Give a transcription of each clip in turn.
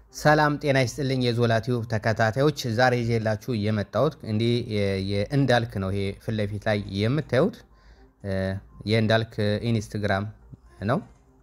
ሰላም ጤና ይስጥልኝ የዞላ ቲዩብ ተከታታዮች፣ ዛሬ ይዤላችሁ የመጣሁት እንዲህ የእንዳልክ ነው። ይሄ ፊት ለፊት ላይ የምታዩት የእንዳልክ ኢንስትግራም ነው።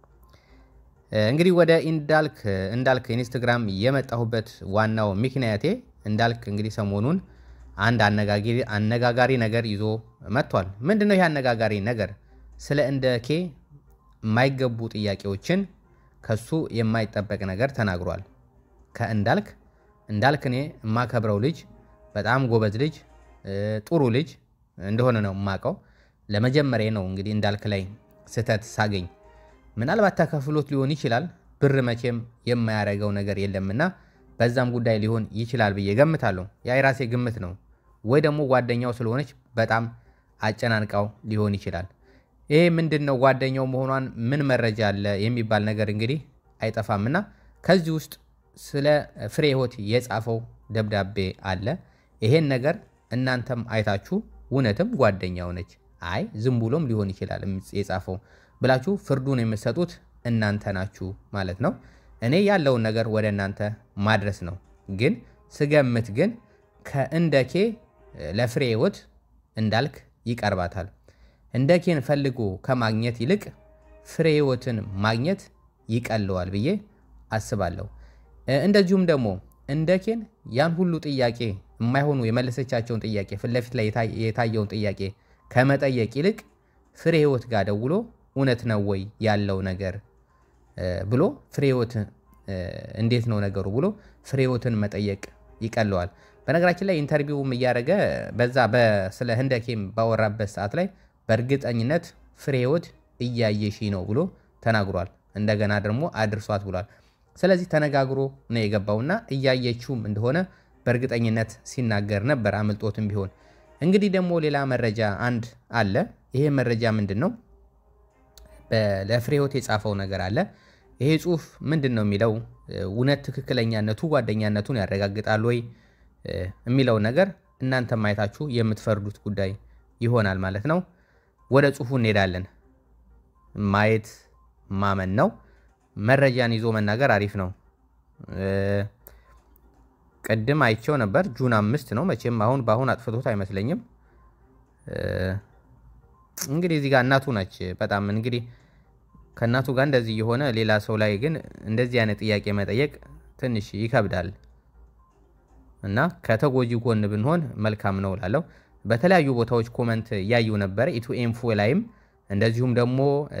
እንግዲህ ወደ እንዳልክ እንዳልክ ኢንስትግራም የመጣሁበት ዋናው ምክንያቴ እንዳልክ እንግዲህ ሰሞኑን አንድ አነጋጋሪ ነገር ይዞ መጥቷል። ምንድን ነው ይህ አነጋጋሪ ነገር? ስለ እንደኬ የማይገቡ ጥያቄዎችን ከሱ የማይጠበቅ ነገር ተናግሯል። ከእንዳልክ እንዳልክ እኔ የማከብረው ልጅ በጣም ጎበዝ ልጅ ጥሩ ልጅ እንደሆነ ነው የማውቀው። ለመጀመሪያ ነው እንግዲህ እንዳልክ ላይ ስህተት ሳገኝ፣ ምናልባት ተከፍሎት ሊሆን ይችላል። ብር መቼም የማያደርገው ነገር የለምና በዛም ጉዳይ ሊሆን ይችላል ብዬ ገምታለሁ። ያ የራሴ ግምት ነው። ወይ ደግሞ ጓደኛው ስለሆነች በጣም አጨናንቃው ሊሆን ይችላል። ይሄ ምንድን ነው ጓደኛው መሆኗን ምን መረጃ አለ የሚባል ነገር እንግዲህ አይጠፋምና ከዚህ ውስጥ ስለ ፍሬ ሕይወት የጻፈው ደብዳቤ አለ። ይሄን ነገር እናንተም አይታችሁ እውነትም ጓደኛው ነች፣ አይ ዝም ብሎም ሊሆን ይችላል የጻፈው ብላችሁ ፍርዱን የምትሰጡት እናንተ ናችሁ ማለት ነው። እኔ ያለውን ነገር ወደ እናንተ ማድረስ ነው። ግን ስገምት ግን ከእንደኬ ለፍሬ ሕይወት እንዳልክ ይቀርባታል። እንደኬን ፈልጎ ከማግኘት ይልቅ ፍሬ ሕይወትን ማግኘት ይቀለዋል ብዬ አስባለሁ። እንደዚሁም ደግሞ እንደኬን ያን ሁሉ ጥያቄ የማይሆኑ የመለሰቻቸውን ጥያቄ ፊት ለፊት ላይ የታየውን ጥያቄ ከመጠየቅ ይልቅ ፍሬ ሕይወት ጋር ደውሎ እውነት ነው ወይ ያለው ነገር ብሎ ፍሬ ሕይወት እንዴት ነው ነገሩ ብሎ ፍሬ ሕይወትን መጠየቅ ይቀለዋል። በነገራችን ላይ ኢንተርቪውም እያደረገ በዛ ስለ ህንደኬም ባወራበት ሰዓት ላይ በእርግጠኝነት ፍሬ ሕይወት እያየሺ ነው ብሎ ተናግሯል። እንደገና ደግሞ አድርሷት ብሏል። ስለዚህ ተነጋግሮ ነው የገባውና እያየችውም እንደሆነ በእርግጠኝነት ሲናገር ነበር፣ አምልጦትም ቢሆን። እንግዲህ ደግሞ ሌላ መረጃ አንድ አለ። ይሄ መረጃ ምንድን ነው? ለፍሬ ሕይወት የጻፈው ነገር አለ። ይሄ ጽሁፍ ምንድን ነው የሚለው እውነት ትክክለኛነቱ ጓደኛነቱን ያረጋግጣል ወይ የሚለው ነገር እናንተ ማየታችሁ የምትፈርዱት ጉዳይ ይሆናል ማለት ነው። ወደ ጽሁፉ እንሄዳለን። ማየት ማመን ነው። መረጃን ይዞ መናገር አሪፍ ነው። ቅድም አይቼው ነበር። ጁን አምስት ነው መቼም አሁን በአሁን አጥፍቶት አይመስለኝም። እንግዲህ እዚህ ጋር እናቱ ነች። በጣም እንግዲህ ከእናቱ ጋር እንደዚህ የሆነ ሌላ ሰው ላይ ግን እንደዚህ አይነት ጥያቄ መጠየቅ ትንሽ ይከብዳል እና ከተጎጂ ጎን ብንሆን መልካም ነው ላለው በተለያዩ ቦታዎች ኮመንት እያዩ ነበረ። ኢትዮ ኢንፎ ላይም እንደዚሁም ደግሞ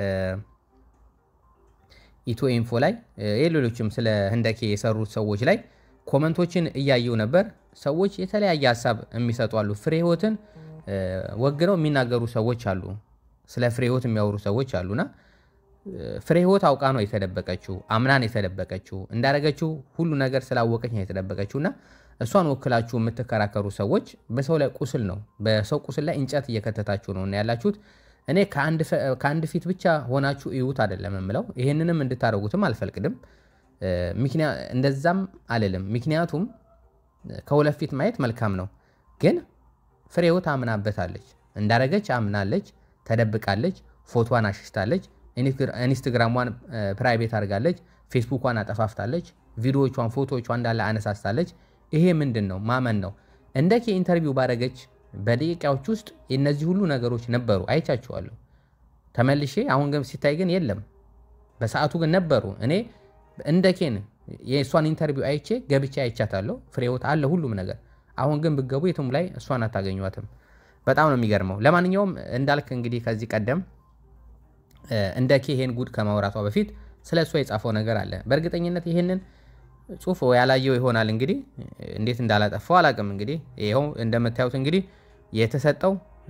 ኢትዮ ኢንፎ ላይ የሌሎችም ስለ ህንደኬ የሰሩት ሰዎች ላይ ኮመንቶችን እያየው ነበር። ሰዎች የተለያየ ሀሳብ የሚሰጡ አሉ። ፍሬ ሕይወትን ወግነው የሚናገሩ ሰዎች አሉ። ስለ ፍሬ ሕይወት የሚያወሩ ሰዎች አሉና ፍሬ ሕይወት አውቃ ነው የተደበቀችው፣ አምናን የተደበቀችው፣ እንዳደረገችው ሁሉ ነገር ስላወቀች ነው የተደበቀችው እና እሷን ወክላችሁ የምትከራከሩ ሰዎች በሰው ላይ ቁስል ነው በሰው ቁስል ላይ እንጨት እየከተታችሁ ነው እና ያላችሁት እኔ ከአንድ ፊት ብቻ ሆናችሁ እዩት አይደለም የምለው። ይህንንም እንድታደርጉትም አልፈልቅድም፣ እንደዛም አልልም። ምክንያቱም ከሁለት ፊት ማየት መልካም ነው። ግን ፍሬ ሕይወት አምናበታለች፣ እንዳረገች አምናለች፣ ተደብቃለች፣ ፎቶዋን አሽሽታለች፣ ኢንስትግራሟን ፕራይቬት አድርጋለች፣ ፌስቡኳን አጠፋፍታለች፣ ቪዲዮቿን ፎቶቿን እንዳለ አነሳስታለች። ይሄ ምንድን ነው? ማመን ነው። እንደኬ ኢንተርቪው ባደረገች በደቂቃዎች ውስጥ የእነዚህ ሁሉ ነገሮች ነበሩ፣ አይቻችኋለሁ። ተመልሼ አሁን ግን ሲታይ ግን የለም። በሰዓቱ ግን ነበሩ። እኔ እንደኬን የእሷን ኢንተርቪው አይቼ ገብቼ አይቻታለሁ። ፍሬ ሕይወት አለ ሁሉም ነገር። አሁን ግን ብገቡ የትም ላይ እሷን አታገኟትም። በጣም ነው የሚገርመው። ለማንኛውም እንዳልክ እንግዲህ ከዚህ ቀደም እንደኬ ይሄን ጉድ ከማውራቷ በፊት ስለ እሷ የጻፈው ነገር አለ። በእርግጠኝነት ይሄንን ጽሁፍ ያላየው ይሆናል እንግዲህ እንዴት እንዳላጠፋው አላቅም። እንግዲህ ይኸው እንደምታዩት እንግዲህ የተሰጠው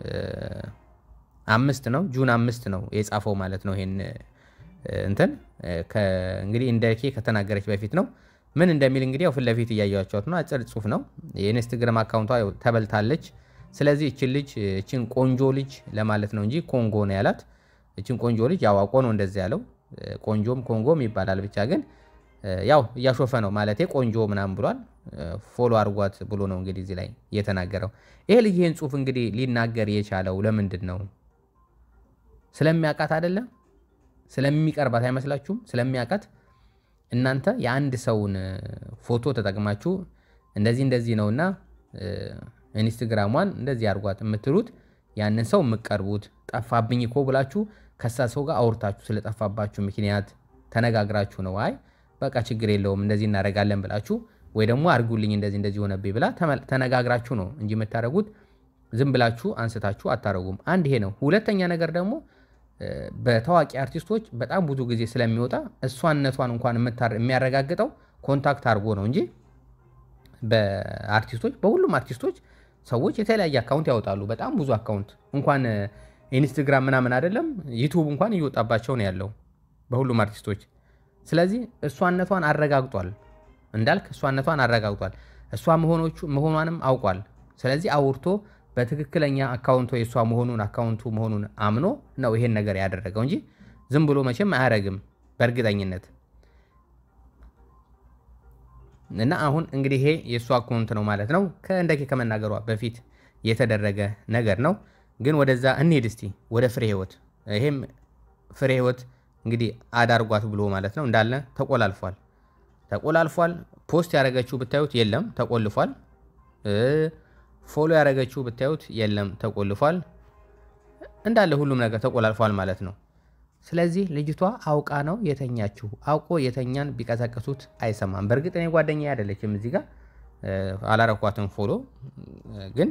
አምስት ነው ጁን አምስት ነው የጻፈው ማለት ነው። ይሄን እንትን እንግዲህ እንደኬ ከተናገረች በፊት ነው። ምን እንደሚል እንግዲህ ያው ፊት ለፊት እያያቸዋት ነው። አጭር ጽሁፍ ነው። የኢንስትግራም አካውንቷ ተበልታለች። ስለዚህ እችን ልጅ እችን ቆንጆ ልጅ ለማለት ነው እንጂ ኮንጎ ነው ያላት። እችን ቆንጆ ልጅ ያው አውቆ ነው እንደዚህ ያለው። ቆንጆም ኮንጎም ይባላል ብቻ ግን ያው እያሾፈ ነው ማለት ቆንጆ ምናምን ብሏል። ፎሎ አድርጓት ብሎ ነው እንግዲህ እዚህ ላይ የተናገረው። ይሄ ልጅ ይህን ጽሁፍ እንግዲህ ሊናገር የቻለው ለምንድን ነው? ስለሚያውቃት አይደለም? ስለሚቀርባት አይመስላችሁም? ስለሚያውቃት እናንተ የአንድ ሰውን ፎቶ ተጠቅማችሁ እንደዚህ እንደዚህ ነውና ኢንስትግራሟን እንደዚህ አድርጓት የምትሉት ያንን ሰው የምቀርቡት ጠፋብኝ እኮ ብላችሁ ከሳ ሰው ጋር አውርታችሁ ስለጠፋባችሁ ምክንያት ተነጋግራችሁ ነው። አይ በቃ ችግር የለውም እንደዚህ እናደርጋለን ብላችሁ ወይ ደግሞ አድርጉልኝ እንደዚህ እንደዚህ ሆነብኝ ብላ ተነጋግራችሁ ነው እንጂ የምታደርጉት ዝም ብላችሁ አንስታችሁ አታደርጉም። አንድ ይሄ ነው። ሁለተኛ ነገር ደግሞ በታዋቂ አርቲስቶች በጣም ብዙ ጊዜ ስለሚወጣ እሷነቷን እንኳን የሚያረጋግጠው ኮንታክት አድርጎ ነው እንጂ በአርቲስቶች በሁሉም አርቲስቶች ሰዎች የተለያየ አካውንት ያወጣሉ። በጣም ብዙ አካውንት እንኳን ኢንስትግራም ምናምን አይደለም ዩቱብ እንኳን እየወጣባቸው ነው ያለው በሁሉም አርቲስቶች። ስለዚህ እሷነቷን አረጋግጧል እንዳልክ እሷነቷን አረጋግጧል። እሷ መሆኗንም አውቋል። ስለዚህ አውርቶ በትክክለኛ አካውንቶ የእሷ መሆኑን አካውንቱ መሆኑን አምኖ ነው ይሄን ነገር ያደረገው እንጂ ዝም ብሎ መቼም አያረግም በእርግጠኝነት። እና አሁን እንግዲህ ይሄ የእሷ አካውንት ነው ማለት ነው። ከእንደኬ ከመናገሯ በፊት የተደረገ ነገር ነው። ግን ወደዛ እንሄድ እስቲ ወደ ፍሬ ህይወት። ይሄም ፍሬ ህይወት እንግዲህ አዳርጓት ብሎ ማለት ነው እንዳለ ተቆላልፏል ተቆላልፏል። ፖስት ያደረገችው ብታዩት የለም ተቆልፏል። ፎሎ ያደረገችው ብታዩት የለም ተቆልፏል። እንዳለ ሁሉም ነገር ተቆላልፏል ማለት ነው። ስለዚህ ልጅቷ አውቃ ነው የተኛችው። አውቆ የተኛን ቢቀሰቅሱት አይሰማም። በእርግጥ እኔ ጓደኛ አይደለችም እዚህ ጋር አላረኳትም ፎሎ። ግን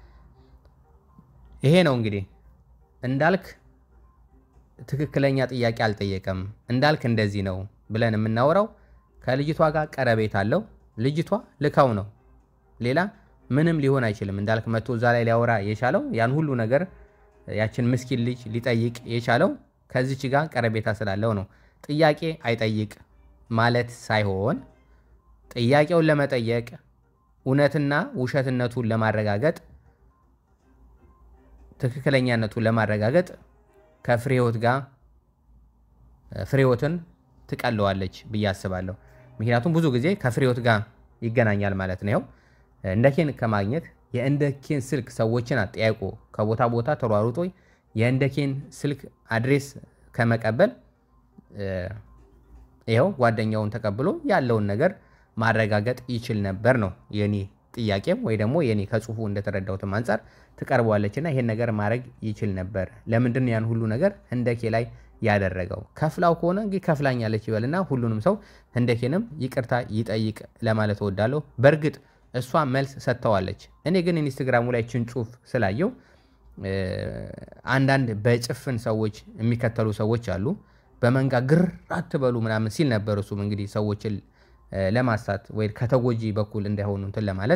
ይሄ ነው እንግዲህ እንዳልክ ትክክለኛ ጥያቄ አልጠየቀም። እንዳልክ እንደዚህ ነው ብለን የምናወራው ከልጅቷ ጋር ቀረቤት አለው። ልጅቷ ልካው ነው ሌላ ምንም ሊሆን አይችልም። እንዳልክ መቶ እዛ ላይ ሊያወራ የቻለው ያን ሁሉ ነገር ያችን ምስኪን ልጅ ሊጠይቅ የቻለው ከዚች ጋር ቀረቤታ ስላለው ነው። ጥያቄ አይጠይቅ ማለት ሳይሆን ጥያቄውን ለመጠየቅ እውነትና ውሸትነቱን ለማረጋገጥ ትክክለኛነቱን ለማረጋገጥ ከፍሬህይወት ጋር ፍሬህይወትን ትቀለዋለች ብዬ አስባለሁ። ምክንያቱም ብዙ ጊዜ ከፍሬህይወት ጋር ይገናኛል ማለት ነው። እንደኬን ከማግኘት የእንደኬን ስልክ ሰዎችን አጠያይቆ ከቦታ ቦታ ተሯሩጦ የእንደኬን ስልክ አድሬስ ከመቀበል ይኸው ጓደኛውን ተቀብሎ ያለውን ነገር ማረጋገጥ ይችል ነበር ነው የኔ ጥያቄም፣ ወይ ደግሞ የኔ ከጽሁፉ እንደተረዳሁትም አንጻር ትቀርበዋለች እና ይሄን ነገር ማድረግ ይችል ነበር። ለምንድን ያን ሁሉ ነገር ህንደኬ ላይ ያደረገው? ከፍላው ከሆነ እንግዲህ ከፍላኛለች ይበልና ሁሉንም ሰው ህንደኬንም ይቅርታ ይጠይቅ ለማለት እወዳለሁ። በእርግጥ እሷ መልስ ሰጥተዋለች። እኔ ግን ኢንስትግራሙ ላይ ችን ጽሁፍ ስላየው አንዳንድ በጭፍን ሰዎች የሚከተሉ ሰዎች አሉ። በመንጋ ግር አትበሉ ምናምን ሲል ነበር። እሱም እንግዲህ ሰዎችን ለማሳት ወይ ከተጎጂ በኩል እንዳይሆኑ እንትን ለማለት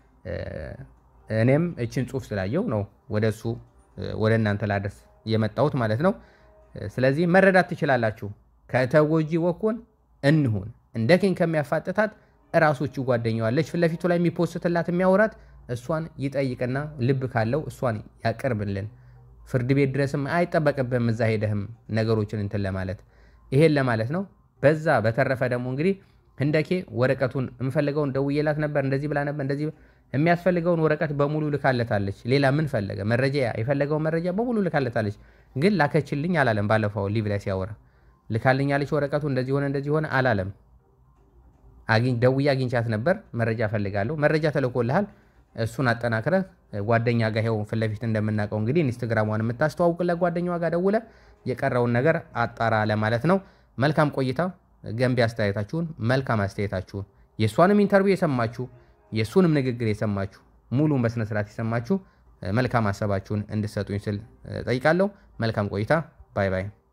እኔም እችን ጽሁፍ ስላየው ነው ወደ እሱ ወደ እናንተ ላደርስ የመጣሁት ማለት ነው። ስለዚህ መረዳት ትችላላችሁ። ከተጎጂ በኩል እንሁን። እንደ ኬን ከሚያፋጥታት እራሶቹ ጓደኛዋለች ፊት ለፊቱ ላይ የሚፖስትላት የሚያወራት እሷን ይጠይቅና ልብ ካለው እሷን ያቀርብልን። ፍርድ ቤት ድረስም አይጠበቅብህም እዛ ሄደህም ነገሮችን እንትን ለማለት ይሄን ለማለት ነው። በዛ በተረፈ ደግሞ እንግዲህ ህንደኬ ወረቀቱን የምፈልገውን ደውዬላት ነበር፣ እንደዚህ ብላ ነበር፣ እንደዚህ የሚያስፈልገውን ወረቀት በሙሉ ልካለታለች። ሌላ ምን ፈለገ? መረጃ የፈለገውን መረጃ በሙሉ ልካለታለች። ግን ላከችልኝ አላለም። ባለፈው ሊቭ ላይ ሲያወራ ልካልኛለች ወረቀቱ እንደዚህ ሆነ እንደዚህ ሆነ አላለም። ደውዬ አግኝቻት ነበር። መረጃ ፈልጋለሁ። መረጃ ተልኮልሃል። እሱን አጠናክረህ ጓደኛ ጋር ይኸው ፊት ለፊት እንደምናውቀው እንግዲህ ኢንስትግራሟን የምታስተዋውቅለት ጓደኛዋ ጋር ደውለ የቀረውን ነገር አጣራ ለማለት ነው። መልካም ቆይታ። ገንቢ አስተያየታችሁን፣ መልካም አስተያየታችሁን የእሷንም ኢንተርቪው የሰማችሁ የእሱንም ንግግር የሰማችሁ ሙሉን በስነስርዓት የሰማችሁ መልካም ሀሳባችሁን እንድሰጡኝ ስል ጠይቃለሁ። መልካም ቆይታ። ባይ ባይ።